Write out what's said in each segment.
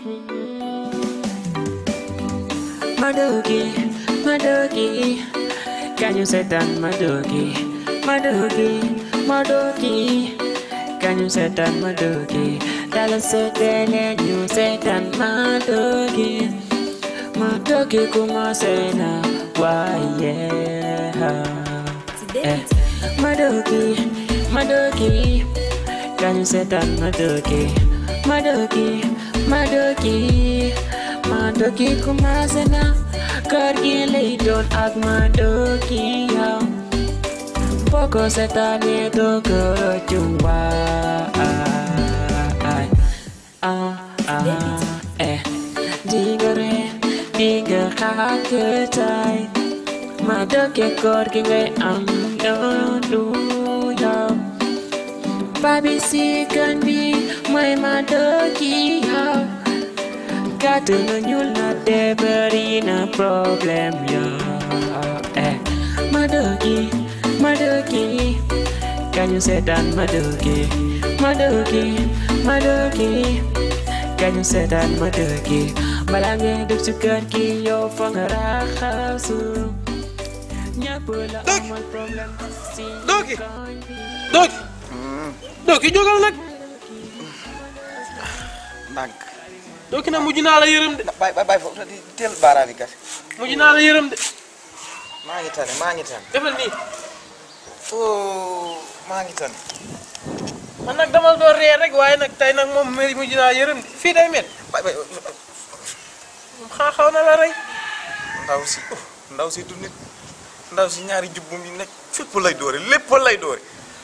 Madoki, Madoki, can you set down Madoki, Madoki, Madoki, can you set down Madoki? Dala sote let you set down Madoki, Madoki commence na why yeah. Eh, Madoki, Madoki, can you set down Madoki, Madoki, Madoki, Madoki commence na kër gi lay doon ak Madoki yow boo ko seetaanee doo ko rëccu waay ah ah eh dinga ree dinga xaakataay Madoki kër gi ngay am doonu yow babi si kan bi mooy Madoki yow gàtt na ñuul na te bëri na problème yow eh Madoki Madoki kañu seetaan Madoki Madoki Madoki kañu seetaan Madoki bala ngay dugg ci kër gi yow fa nga raxasu ñëpp la amal problème si Doki. koñ bi. Doki Doki jógal nag ndànk Doki nag mujj naa la yërëm de bàyyi bàyyi bàyyi foofu di teel baaraam yi kat mujj naa la yërëm de maa ngi tane maa ngi tane defal nii oh maa ngi tane man nag dama doon ree rek waaye nag tey nag moom mari mujj naa yërëm de fii day met bàyyi bàyyi moom xaa xaw na la rey ndaw si oh, ndaw si du nit ndaw si ñaari jubbum yi nekk fépp lay doore lépp lay doore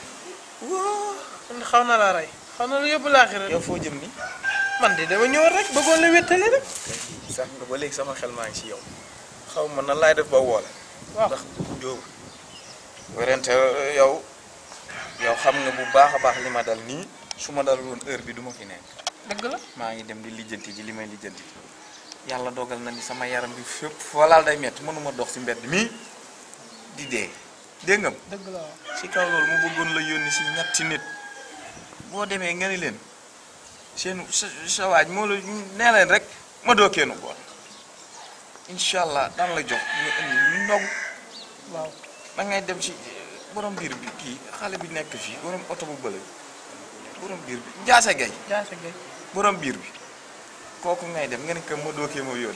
waa man xaw na la rey xaw na la yóbbu laaxira yow foo jëm ni man de dama ñëw rek bëggoon la wéttali rek sax nga ba léegi sama xel maa ngi si yow xaw ma nan laay def ba woole waaw ndax jóobu werante yow yow xam nga bu baax a baax li ma dal nii su ma dal woon heure bi du ma fi nekk dëgg la maa ngi dem di lijjanti ji li may lijjanti yàlla dogal na ni sama yaram bi fépp walaal day métti mënuma dox si mbedd mi di dee dégg nga dëgg la waaw si kaw loolu mu bëggoon la yónni si ñetti nit boo demee nga ni leen seen sa sa waaj moo la nee leen rek ma doo keenu bool incha allah daan la jox ñu indi ñu ndog waaw da ngay dem si borom biir bi kii xale bi nekk fii borom oto bu bële borom biir bi njaase gay jaase gay borom biir bi kooku ngay dem nga ne que ma dookee ma yónni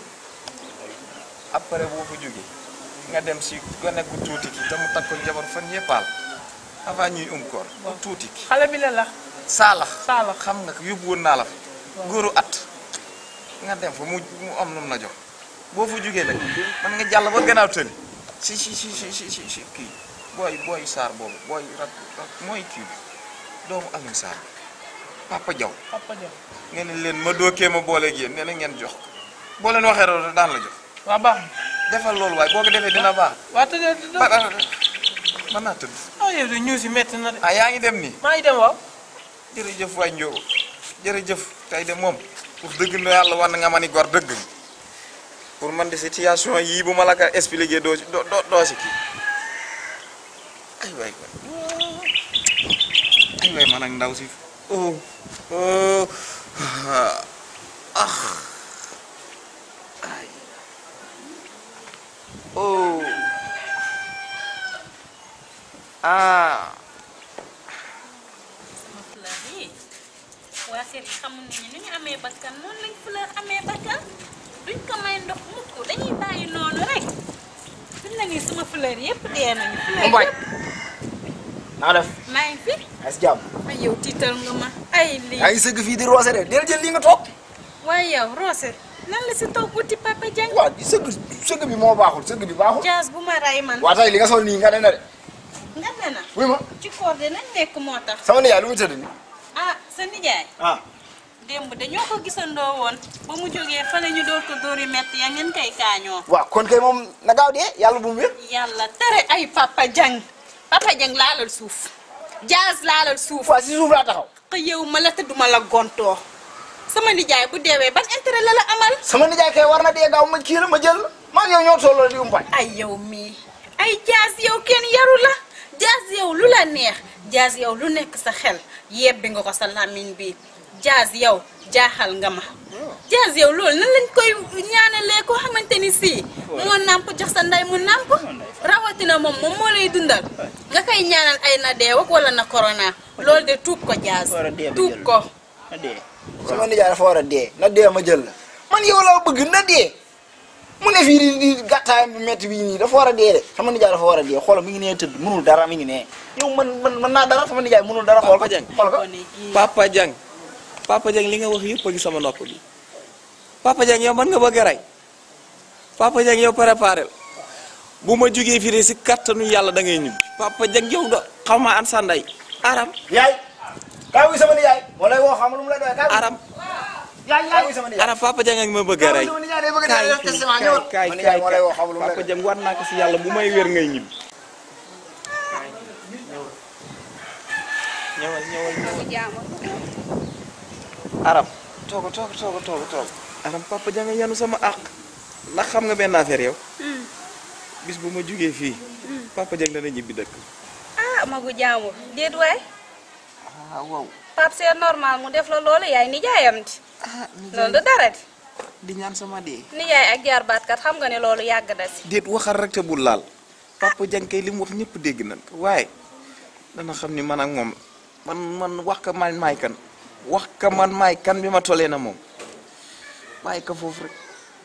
après boo fa jógee nga dem si gone gu tuuti ki te mu takk ko jabar fan yëppaal avant ñuy um koor bu tuuti ki xale bi la la saalax Saalax. xam nga ko yóbbu woon naa la fa góoru at nga dem fa mu mu am lu mu la jox boo fa jógee nag man nga jàll ba gannaaw tëli si si si si si si si kii booy booy saar boobu booy rat rat mooy kii bi doomu Alioune Sarr Papa Diaw papa Diop ngeen ne leen ma dookee ma booleeg yéen nee na ngeen jox ko boo leen waxee loolu daan la jox waa baax na defal loolu waaye boo ko defee dina baax waa tëddee ba ba mën naa tëdd ah yow de ñëw si metti na de ah yaa ngi dem nii maa ngi dem waaw jërëjëf waay Ndiobo jërëjëf tey de moom pour dëgg na yàlla war na nga ma ni gor dëgg nga pour man de situation yii bu ma la ko expliqué doo si doo doo doo si kii ay waay ay waay man ak ndaw si oh oh ah ay oh ah fleur yi waa kër yi xamul nañu ni ñu amee bakkan noonu lañ fleur amee bakkan duñ ko may ndox mukk dañuy bàyyi noonu rek fi mu ne nii sama fleur yëpp dee nañu fleur Mbaye. yëpp naa def maa ngi fi ay si jàmm ay yow tiital nga ma ay lii yaa ngi sëgg fii di roose de del jël lii nga toog waaye yow Roose nan la si toog wuti Papa Dieng waaw sëgg sëgg bi moo baaxul sëgg bi baaxul jaas bu ma ray man waa tey li nga sol nii nga ne na de nga ne na wuy ma ci koor de nañ nekk moo tax sama nijaay lu mu tëdd nii ah sa nijaay ah démb dañoo ko gisandoo woon ba mu jógee fële ñu door ko dóori metti ya ngeen koy kaañoo waaw kon kay moom na gaaw dee yàlla bu mu wér yàlla tere ay Papa Dieng Papa Dieng laalal suuf jaas laalal suuf waa si suuf laa taxaw xëyewu ma la te duma la gontoo sama nijaay bu deewee ban intérêt la la amal sama nijaay kay war na dee gaaw ma kii la ma jël maa ngi yow ñoo tolloo di umpañ ay yow mii ay jaas yow kenn yaru la jaas yow lu la neex jaas yow lu nekk sa xel yebbi nga ko sa làmmiñ bi jaaz yow jaaxal nga ma jaaz yow loolu nan lañ koy ñaanalee koo xamante ni sii moo nàmp jox sa ndey mu nàmp rawatina moom moom moo lay dundal nga koy ñaanal ay na deew ak wala na corona loolu de tuub ko jaaz War a dee ba tuub jël. ko na dee sama nijaay dafa war a dee na dee ma jël la man yow laa bëgg na dee mu ne fii di di gàttaayam bi métti bii nii dafa war a dee de sama nijaay dafa war a dee xoolal mi ngi nee tëdd mënul dara mi ngi nee yow man man man naa dara sama nijaay mënul dara xool ko Papa Dieng. xool ko gone gii Papa Dieng Papa Dieng li nga wax yëpp a ngi sama nopp bi Papa Dieng yow mën nga bëgg a rey Papa Dieng yow préparé la bu ma jugee fii de si kattanu yàlla da ngay ñibbi Papa Dieng yow da xaw ma an sa ndey aram yaay kaay wuy sama nijaay wala woo xam lu mu lay doy kaay wuy aram yaay kaay wuy sama nijaay aram Papa Dieng ak ma bëgg a rey sama nijaay day bëgg a kaay def testament ñëwal kaay sama nijaay moo lay woo xam lu mu lay Papa doy Dieng war naa ko si yàlla bu may wér ngay ñibbi ñëwal ñëwal ñëwal aram tooga tooga tooga tooga tooga aram Papa Dieng yanu sama àq ndax xam nga benn affaire yow bis bu ma jugee fii Papa Dieng dana ñibbi dëkk ah magu jaamur déet waay ah waaw Pape c'est normal mu def la loolu yaay nijaayam di loolu du dara di di ñaan sama dee nijaay ak jaarbaat kat xam nga ne loolu yàgg na si déet waxal rek te bul laal Papa Dieng kay li mu wax ñëpp dégg nañ ko waaye dana xam ni man ak moom man man wax ka man maay kan wax ka man maay kan bi ma tolee na moom bàyyi ko foofu rek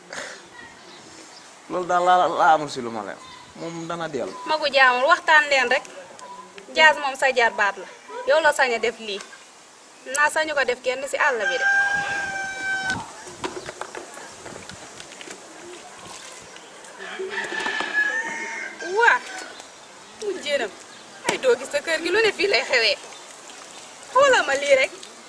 loolu daal laa laa amul si lu ma leen moom dana dellu magu jaamur waxtaan leen rek jaaz moom sa jaarbaat la yow la sañ a def lii naa sañu ko def kenn si àll bi de waa mu jënam ay doo gis sa kër gi lu ne fii lay xewee xoolal ma lii rek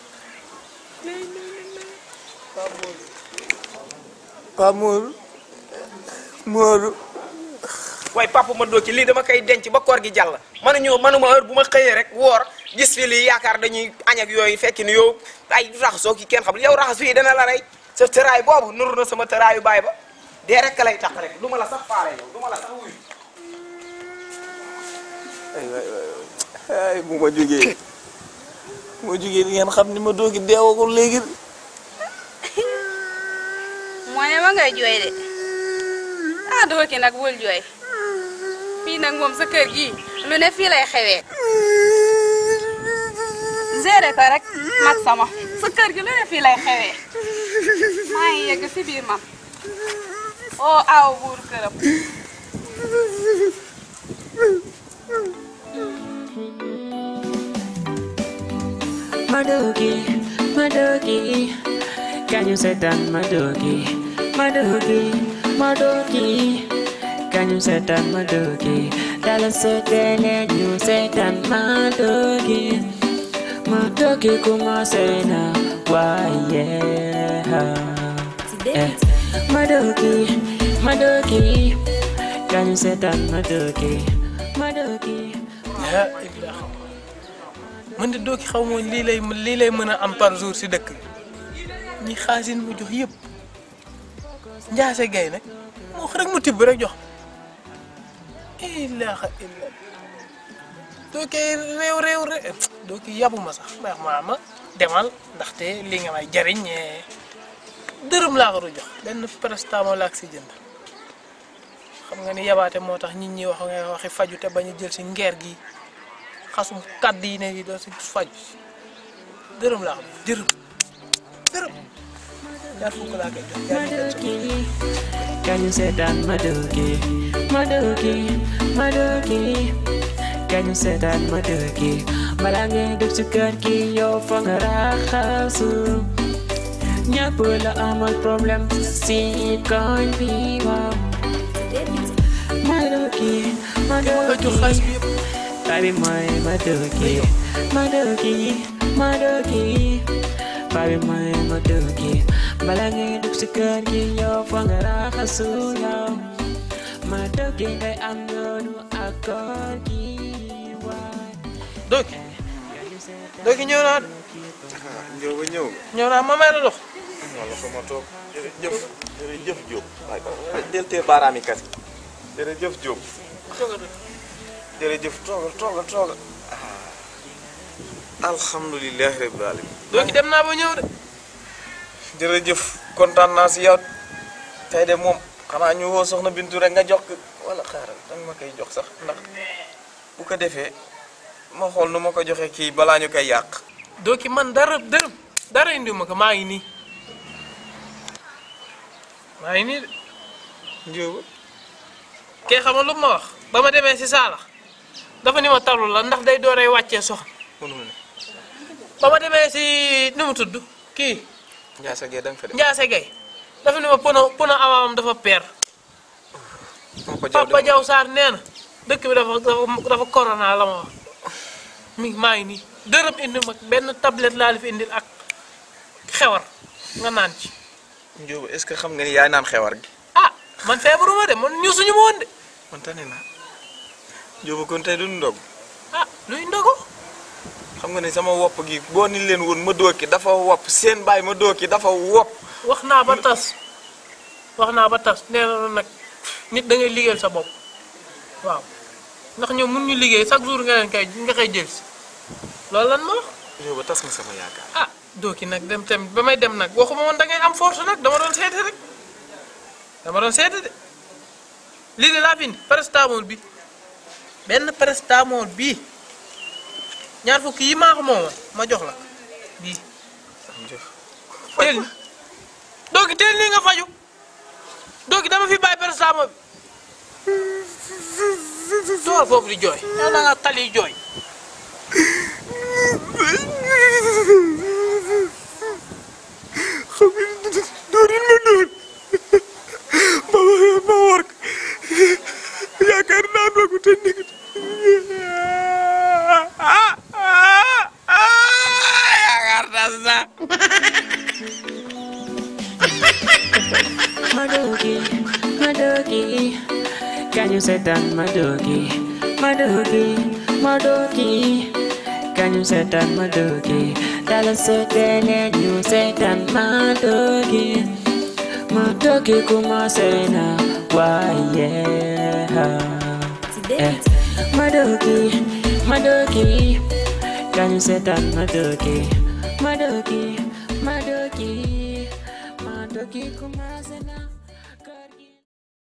Pa Modou Modou waaye papa ma doo ci lii dama koy denc ba koor gi jàll manu ñëw manuma heure bu ma xëyee rek woor gis fi lii yaakaar dañuy añ ak yooyu fekk ni yow ay raxasoo ki kenn xam yow raxas fii dana la rey sa tëraay boobu nuru na sama tëraayu baay ba dee rek lay tax rek du ma la sax faale yow du ma la sax wuyu ay waay waay waay ay bu ma jógee bu ma jógee di ngeen xam ni ma doogi deewagul léegi moo ne ma ngay jooy de ah doo ki nag bul jooy fii nag moom sa kër gi lu ne fii lay xewee géré ko rek mag sama sa kër gi lu ne fii lay xewee maa ngi yegg si biir man oo aw buur këram Madogi, Madogi, can you say that Madogi, Madogi, Madogi, can you say that Madogi? Dala say that you say that Madogi, Madogi kuma say na why yeah. Eh, Madogi, Madogi, can you say that Madogi, Madogi? ah Ibrahima man de doo ki xaw ma lii lay lii lay mën a am par jour si dëkk bi ñi xaasin mu jox yëpp njaase gay nag mu wax rek mu tibb rek jox ilaha illa doo koy réew réew réew doo ki yabu ma sax ma ma ma demal ndaxte li nga may jariñ eh, dërëm laa ko du jox benn prestement laa ko si jënd xam nga ni yabaate moo tax nit ñi wax nga waxi faju te bañ a jël si ngeer gi xasum kàddu yi ne yi doo si faju dërëm laa xam dërëm dërëm ñaar fukk laa koy jox ñaar fukk Madoki, can you say that Madoki, Madoki, Madoki, can you say that Madoki? Balangé dug ci kër gi yow fa nga raxasu ñëpp la amal problème si koñ bi waaw Madoki, nga jox xaalis Madoki, bi yëpp baby mooy Madoki, Madoki, Madoki, baby mooy Madoki. Bala ngay dugg si kër gi yow fa nga raxasu yow Madoki ngay am yoonu ak kër gi waay. dooki dooki ñëw naa de ñëw ba ñëw ñëw naa ma may la dox wala fa ma toog jërëjëf jërëjëf Diop waaye del tee baaraami kas jërëjëf Diop jërëjëf toogal toogal toogal alhamdulilahi rabbil alamin doo ki dem naa ba ñëw de jërëjëf kontaan naa si yow tey de moom xanaa ñu woo soxna Bintu rek nga jox ko wala xaaral danga ma koy jox sax ndax bu ko defee ma xool nu ma ko joxee kii balaa ñu koy yàq. doo ki man dara dërëm dara indiw ma ko maa ngi nii maa ngi nii de njóoba kee xam nga lu ma wax ba ma demee si saala dafa ni ma talul la ndax day dooree wàccee soxna mënul ne ba ma demee si nu mu tudd kii Ndiassa Gueye da nga fa def. Ndiasse Gueye dafa ni ma pono pono amaamam dafa peer moo ko jaw Papa Diaw Sarr nee na dëkk bi dafa dafa dafa corona la ma wax mi maa ngi nii dërëm indi ma benn tablette laa la fi indil ak xewar nga naan ci njóoba est-ce que xam nga ni yaay naan xewar gi. ah man feebaruma de man ñu suñu ma woon de man tane naa njóoba kon tey du ndog ah luy ndogo xam nga ni sama wopp gi boo ni leen woon ma dooki dafa wopp seen baay ma dooki dafa wopp. wax naa ba tas wax naa ba tas nee na nag nit da ngay liggéeyal sa bopp waaw ndax ñoom mun ñu liggéey chaque jour nga leen kay nga koy jël si loolu lan ma wax njóoba tas nga sama yaakaar. ah dooki nag dem tamit ba may dem nag waxuma woon da ngay am force nag dama doon seete rek dama doon seete de lii de laa fi indi paracetamol bi benn paracetamol bii ñaar fukki yi maa ko moomoon ma jox la bii teel ni dooki teel nii nga faju dooki dama fi bàyyi paracetamol bi tool foofu di jooy yow da nga tali jooy xam nga doorin ma doon ba ma war ko yaakaar naa doogu te nekk yaakaar tas na Madoki, Madoki, can you set down Madoki? Madoki, Madoki, can you set down Madoki? Dala sotele you set down Madoki. Madoki kumasena, why yeah. Eh, Madoki, Madoki, can you set down Madoki? Madoki, Madoki, Madoki kumasena.